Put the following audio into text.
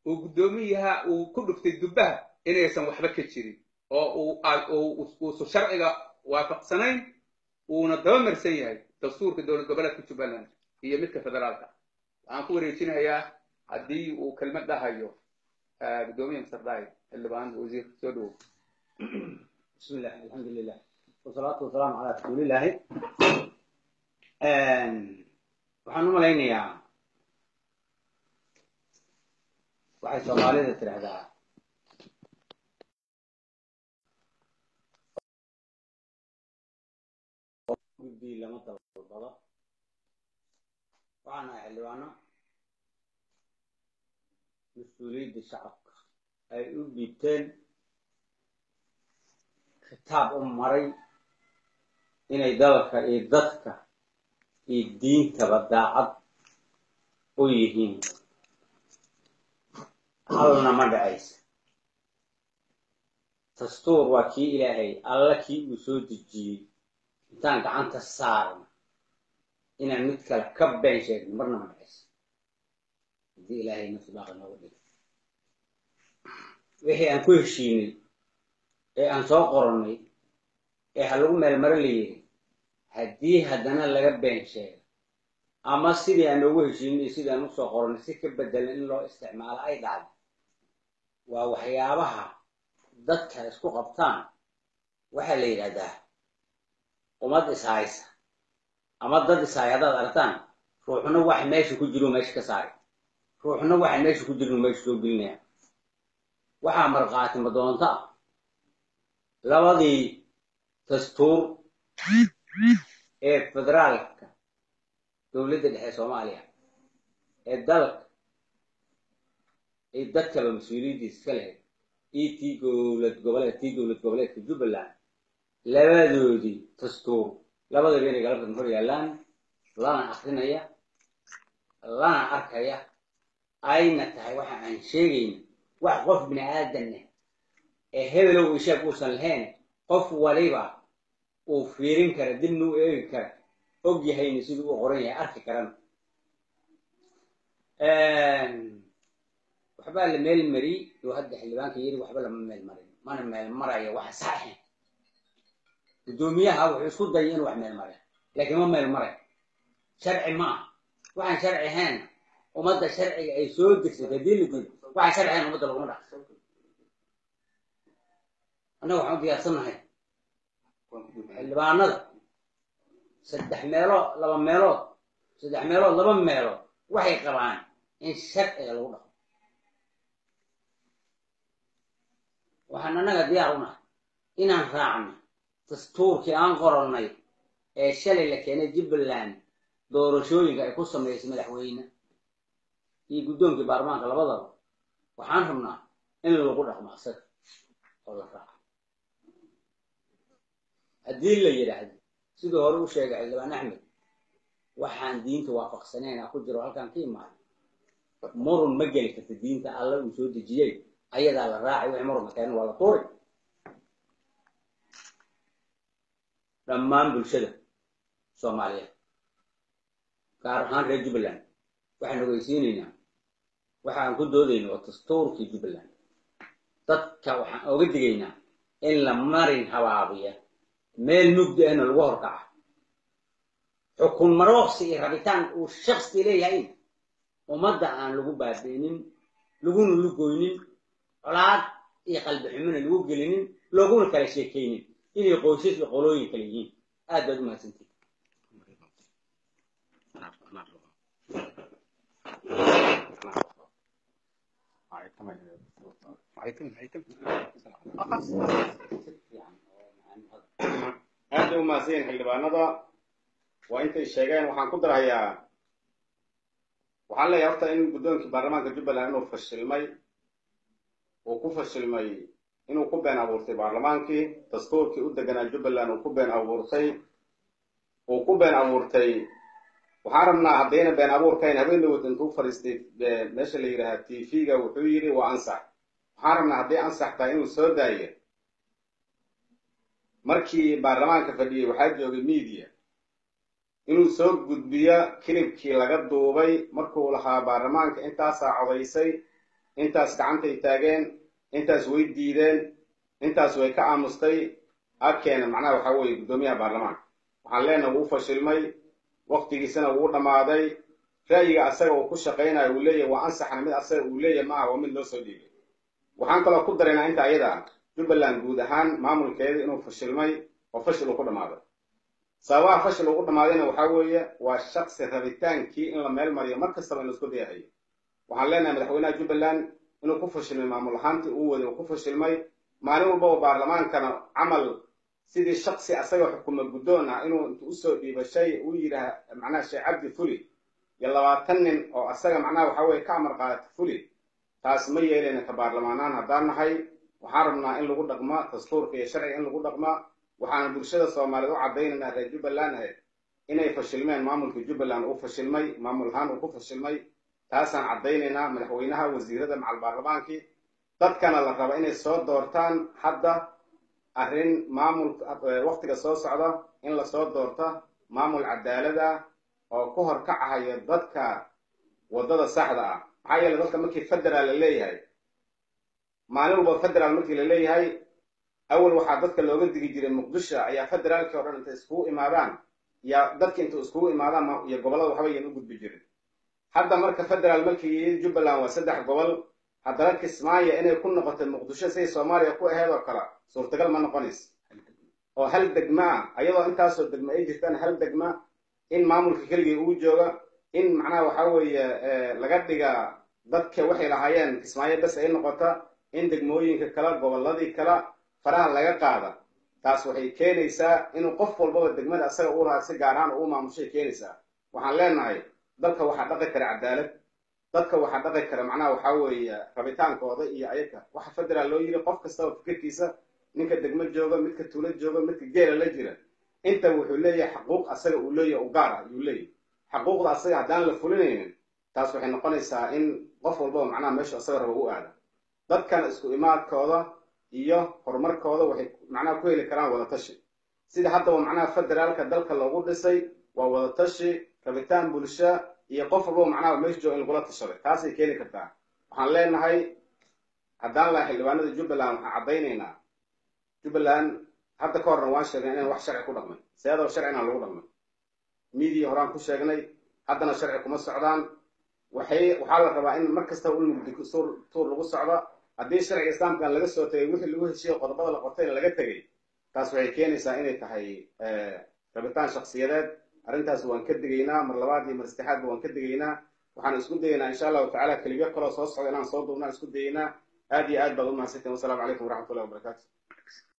uu guddoomiyaha uu ku dhuftay dubbaha inaysan waxba ka jirin oo uuuusu sharciga waafaqsanayn uuna dabamarsan yahay dastuurka dowlad goboleedka jubbaland iyo midka federaalka waxaan ku wareejinayaa haddii uu kelmad dhahayo guddoomiya masardaayi xildhibaan wasiir soo dhowow بسم الله الحمد لله والصلاة والسلام على رسول الله waxaan u malaynayaa waxay soomaalida tidhaahdaa gudbii lama dalbado waxaan ahay xildhibaano mas-uuliyadda shacabka ay u dhiibteen kitaab u maray inay dalka iyo dadka iyo diintaba daacad u yihiin halna ma dhacaysa dastuur waa kii ilaahay alla kii uu soo dejiyey intaan gacanta saarno inaan mid kale ka been sheegno marna ma dhacaysa haddii ilaahay nafsi baaqa nooga dhigo wixii aan ku heshiinay ee aan soo qorannay ee ha lagu meelmaro la yiri haddii haddana laga been sheego ama sidii aan noogu heshiinay sidii aan usoo qorannay si ka bedelan in loo isticmaalo ay dhacdo waa waxyaabaha dadka isku qabtaan waxaa la yidhahdaa ummad ishaysa ama dad ishay haddaad aragtaan ruuxna waxa meesha ku jiru meesha ka saari ruuxna waxa meesha ku jiru meesha soo gelinaya waxaa markhaati madoonto ah labadii dastuur ee federaalka dowladda dhexe soomaaliya ee dalka ee dadkaba mas-uuliyaddiisa iska lahayd iyo tii dowlad goboleed tii dowlad goboleedka jubbaland labadoodii dastuur labadaba inay galabtan hor yaallaan lana akrinaya lana arkaya ayna tahay waxa aan sheegayna wax qof bini aadanna ee hebelow ishaag uusan lahayn qof waliba uu fiirin kara dibna u eegi kara og yahayna siduu u qoran yahay arki karana waxbaa la meel mariyey oo hadda xildhibaanka yiri waxba lama meel marin mana meel marayo waxa saxeen guddoomiyaha wuxuu isku dayay inuu wax meel maray laakiin ma meel maray sharci ma ah waxaan sharci ahayn ummadda sharciga ay soo degsatay haddii la diido waxaan sharci ahayn ummadda laguma dhac annaga waxaan u diyaarsannahay xildhibaanada saddex meelood laba meelood saddex meelood laba meelood waxay qabaan in sharciga lagu dhaqmo waxaan annaga diyaar u nahay inaan raacno dastuurkii aan qorannay ee shalay la keenay jubbaland doorashooyinka ay ku samaysay madaxweyne iyo guddoonkii baarlamaanka labadaba waxaan rabnaa in lagu dhaqmo asaga oo la raaco haddii la yidhaahdo siduu hore u sheegay xildhibaan axmed waxaan diinta waafaqsanayna ku jiro halkaan ka imaado murun ma geli karta diinta alla uu soo dejiyey ayadaa la raacay wixii murunka keena waa la tuuri dhammaan bulshada soomaaliyeed gaar ahaan reer jubbaland waxaan ogeysiinaynaa waxaan ku doodayna waa dastuurkii jubbaland dadka waxaan oga digaynaa in la marin habaabiya meel mugdi ahna lagu horkaca xukun marooqsi iyo rabitaan uu shaksi leeyahay ummadda aan lagu baabi'inin laguna lugoynin colaad iyo qalbi xumina lagu gelinin looguna kala sheekaynin inay qoysas iyo qolooyin kale yihiin aad baad u mahadsantihin aad bay u mahadsan yihin xildhibaanada waa intay sheegeen waxaan ku darahayaa waxaan leeyahay horta in guddoonkii baarlamaanka jubbaland inuu fashilmay uu ku fashilmay inuu ku been abuurtay baarlamaankii dastuurkii u deganaa jubbaland uu ku been abuurtay uu ku been abuurtay waxaan rabnaa haddayna been abuurkayn habeen dhawad intuu fadhiistay meesha la yidhaaha t v-ga wuxuu yidhi waa ansax waxaan rabnaa hadday ansax tahay inuu soo daayo markii baarlamaanka fadhiyey waxaa joogay media inuu soo gudbiyo kilibkii laga duubay markuu lahaa baarlamaanka intaasaa codaysay intaas gacantay taageen intaas way diideen intaas way ka aamustay agkeena macnaha waxaa weeye guddoomiyaha baarlamaanka waxaan leenahay wuu fashilmay waktigiisana wuu dhammaaday ra'yiga asaga uu ku shaqaynayo uu leeyahay waa ansaxna mid asaga uu leeyahay maaha waa mid loo soo dhiibay waxaan kaloo ku daraynaa inta ayada ah jubbaland guud ahaan maamulkeeda inuu fashilmay oo fashil uu ku dhammaaday sababaha fashil ugu dhammaadayna waxaa weeye waa shaksi rabitaankii in la meel mariyo mar kastaba in laisku dayahayo waxaan leenahay madaxweynaha jubbaland inuu ku fashilmay maamul ahaantii uu waday uu ku fashilmay maalin walbaba baarlamaankana camal sidii shaksi asaga xukuma guddoon ah inuu intu usoo dhiiba shay uu yidhaah macnaha sheekh cabdi fuli iyo labaatan nin oo asaga macnaha waxaa weye ka amar qaadata fuli taas ma yeelayna ka baarlamaanaan haddaan nahay waxaan rabnaa in lagu dhaqma dastuurka iyo sharciga in lagu dhaqma waxaana bulshada soomaaliyeed u caddaynaynaa reer jubbaland ahayd inay fashilmeen maamulka jubbaland uu fashilmay maamul ahaan uu ku fashilmay taasaan caddaynaynaa madaxweynaha wasiirada macal baarlamaankii dadkana la raba inay soo doortaan hadda arrin maamul waktiga soo socda in lasoo doorta maamul cadaalada oo ku horkacahaya dadka waddada saxda ah maxaa yeele dadka markii federaal la leeyahay maalin walba federaal markii la leeyahay awal waxaa dadka looga digi jiray muqdisho ayaa federaalkii o dhan intay iskugu imaadaan yaa dadki inta iskugu imaadaan iyo gobollada waxba yan u gudbi jirin hadda marka federaal markii jubbaland waa saddex gobol haddana kismaayo inay ku noqotay muqdisho siday soomaaliya ku aheyd oo kale suurtagal ma noqonaysa oo hal degma ah ayadoo intaasoo degma ay jirtaan hal degma in maamulka keligii uu jooga in macnaha waxaa weeye laga dhiga dadka waxay lahaayeen kismaayo bes ay noqota in degmooyinka kale gobolladii kale faraha laga qaada taas waxay keenaysaa inuu qof walbaba degmada asaga uu lahaa si gaar ahaan uu maamushay keenaysaa waxaan leenahay dalka waxaa dhaqi kara cadaalad dadka waxaa dhaqi kara macnaha waxaa weeye rabitaankooda iyo ayaga waxa federaal loo yiri qof kastaba fikirkiisa ninka degmo jooga midka tuulo jooga midka geela la jira inta wuxuu leeyahay xaquuq asaga uu leeyahay u gaar ah ayuu leeyahay xaquuqda asaga haddaan la fulinaynin taas waxay noqonaysaa in qof walbaba macnaha meeshu asaga raba u aada dadkan isku imaadkooda iyo horumarkooda waxay macnaha ku heli karaan wadatashi sida haddaba macnaha federaalka dalka loogu dhisay waa wadatashi rabitaan bulsho iyo qof walbaba macnaha meesha jooga in lagula tashaday taasay keeni kartaa waxaan leenahay haddaan laha xildhibaanada jubbaland waxaan caddaynaynaa jubbaland hadda ka horna waan sheegnay inaan wax sharci ku dhaqmay seedaba sharcina lagu dhaqmay miidiya horaan ku sheegnay haddana sharci kuma socdaan waxay waxaa la rabaa in mar kastaba ul mugdi tuur lagu socdo haddii sharciga islaamkan laga soo tegay wixii lagu heshiiyey qodobada la qortayna laga tegay taas waxay keenaysaa inay tahay rabitaan shaksiyadeed arrintaas waan ka digaynaa mar labaad iyo mar saddexaadba waan ka digaynaa waxaan isku dayaynaa insha allahu tacala keliyo kaloo soo socda inaan soo duubnaan isku dayaynaa aad iyo aad baad u mahadsantiin wasalaamu calaykum waraxmatullahi wabarakaatu